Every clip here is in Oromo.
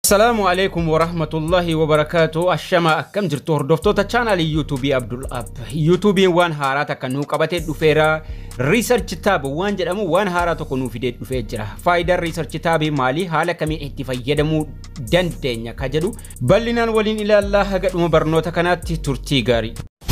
Salaamu alaikum wa rahmatullahi wa barakaatu. Ashama akkam jirtu hordoftoota chaanaalii yuutuubii Abdul Ab. Yuutuubiin waan haaraa takka nuu qabatee dhufeera. Research tab waan jedhamu waan haaraa tokko nuu fidee dhufee jira. Faayidaan research taabii maali? Haala kamiin itti fayyadamuu dandeenya ka jedhu bal'inaan waliin ilaallaa haga dhuma barnoota kanaatti turtii gaarii.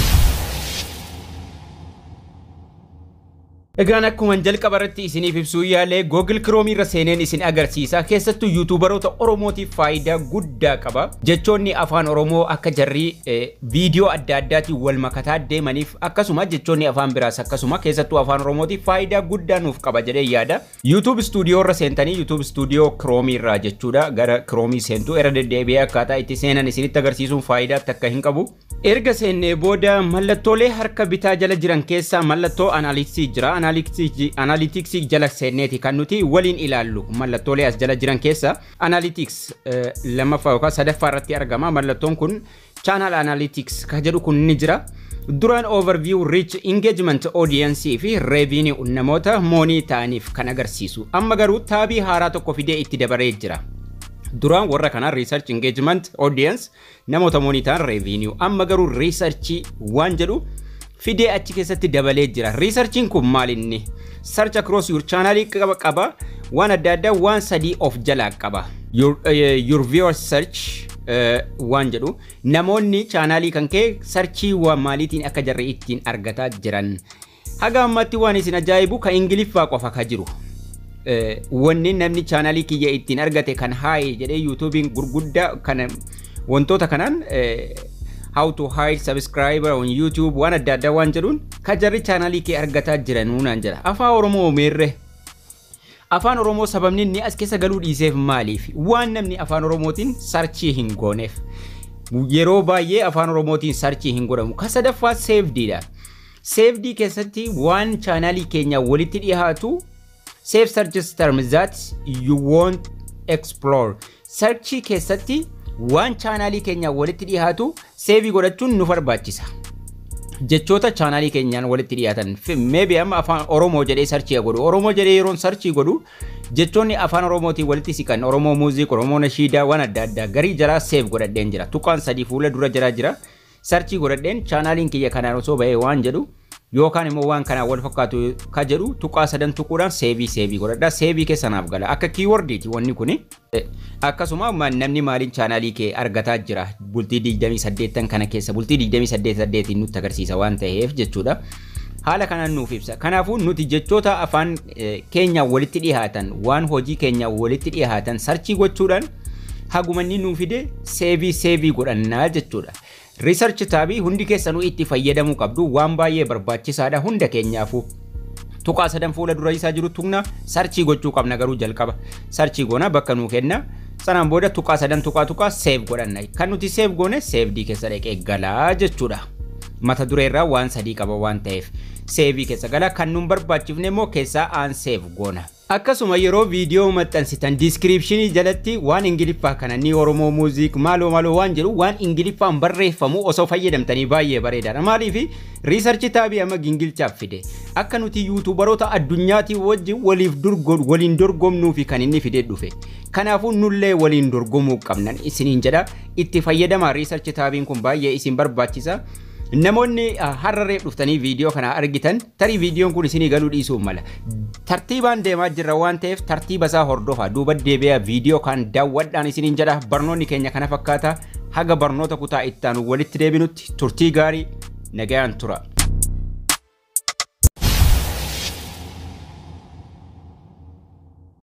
Egaan akkuma jalqaba irratti isiniif ibsuu yaalee Google Chrome irra seeneen isin agarsiisa. Keessattuu yuutuubaroota Oromootiif faayidaa guddaa qaba. Jechoonni afaan Oromoo akka jarri viidiyoo adda addaatiin wal makataa deemaniif akkasuma jechoonni afaan biraas akkasuma keessattuu afaan Oromootiif faayidaa guddaa nuuf qaba jedhee yaada. YouTube Studio irra seentanii YouTube Studio Chrome irraa jechuudha. Gara Chrome seentuu irra deddeebi'ee akkaataa itti seenan isinitti agarsiisuun faayidaa takka hin qabu. Erga seennee booda mallattoolee harka bitaa jala jiran keessaa mallattoo analytics jira. analytics jala seenneeti kan nuti waliin ilaallu mallattoolee as jala jiran keessa analytics lammaffaa yookaan sadaffaa irratti argama mallattoon kun channel analytics kan jedhu kun ni jira duraan overview reach engagement audience fi revenue namoota moonii ta'aniif kan agarsiisu amma garuu taabii haaraa tokko fidee itti dabaree jira. duraan warra kanaa research engagement audience namoota moonii ta'an revenue amma garuu research waan jedhu fidee achi keessatti dabalee jira. Riisarchiin kun maal inni? Search across your channel qaba qaba waan adda addaa waan sadii of jalaa qaba. Your, uh, your viewer search uh, waan jedhu namoonni chaanaalii kan kee sarchii waan maaliitiin akka jarri ittiin argataa jiran. Haga ammatti waan isin ajaa'ibu kan ingiliffaa qofa ka jiru. Uh, wanni namni chaanaalii kiyya ittiin argate kan haayee jedhee yuutuubiin gurguddaa kana wantoota kanaan uh, how to hide subscriber on YouTube waan adda addaa waan jedhuun ka jarri chaanaalii kee argataa jiranuu naan jedha. Afaan Oromoo meerre. Afaan Oromoo sababni inni as keessa galuu dhiiseef maaliif? Waan namni afaan Oromootiin sarchii hin gooneef. Yeroo baay'ee afaan Oromootiin sarchii hin godhamu. Ka sadaffaa seefdiidha. Seefdii keessatti waan chaanaalii keenya walitti dhiyaatu save searches terms that you won't explore. Sarchii keessatti waan chaanaalii keenya walitti dhiyaatu seevii godhachuun nu barbaachisa. Jechoota chaanaalii keenyaan walitti dhiyaatan meebi amma afaan Oromoo jedhee sarchii godhu Oromoo jedhee yeroon sarchii godhu jechoonni afaan Oromootiin walitti siqan Oromoo muuziq Oromoo nashiidaa waan adda addaa garii jaraa seef godhadheen jira tuqaan sadii fuula dura jaraa jira sarchii godhadheen chaanaaliin kiyya kanaan osoo bahee waan jedhu yookaan immoo waan kanaan wal fakkaatu ka jedhu tuqaa sadan tuquudhaan seevii seevii godhadhaa seevii keessanaaf gala akka kiiwordiiti wanni kuni akkasuma namni maaliin chaanaalii kee argataa jira bultii 28 kana keessa bultii 28 nutti agarsiisa waan ta'eef jechuudha. Haala kanaan nuuf ibsa. Kanaafuu nuti jechoota afaan keenya walitti dhiyaatan waan hojii keenya walitti dhiyaatan sarchii gochuudhaan hagumanni nuuf fide seevii seevii godhannaa jechuudha. Research taabii hundi keessanuu itti fayyadamuu qabdu waan baay'ee barbaachisaadha hunda keenyaafuu. Tuqaa sadan fuula dura isaa jiru tuqna sarchii gochuu qabna garuu jalqaba. Sarchii goona bakka nuu kenna. Sanaan booda tuqaa sadan tuqaa tuqaa seef godhanna. Kan nuti seef goone seefdii keessa dhaqee galaa jechuudha. Mata dureerraa waan sadii qaba waan ta'eef. Seefii keessa gala kan nuun barbaachifne immoo keessaa aan seef goona. Akkasuma yeroo viidiyoo maxxansitan diiskiriipshinii jalatti waan ingiliffaa kana ni Oromoo muuziik maaloo maaloo waan jedhu waan ingiliffaan barreeffamu osoo fayyadamtanii baay'ee bareedaadha. Maaliif riisarchi taabii amma gingilchaaf fide akka nuti yuutuubaroota addunyaatii wajjin waliif waliin dorgomnuu fi kan inni fidee dhufe. Kanaafuu nullee waliin dorgomuu qabnan isiniin jedha itti fayyadamaa riisarchi taabiin kun baay'ee isin barbaachisa. Namoonni hararee dhuftanii viidiyoo kana argitan tarii viidiyoon kun isinii galuu dhiisuu mala. Tartiibaan deemaa jirra waan ta'eef tartiiba isaa hordofaa duuba deebi'aa viidiyoo kan daawwadhaan isiniin jedha barnoonni keenya kana fakkaata haga barnoota kutaa ittaanu walitti deebinutti turtii gaarii nagayaan tura.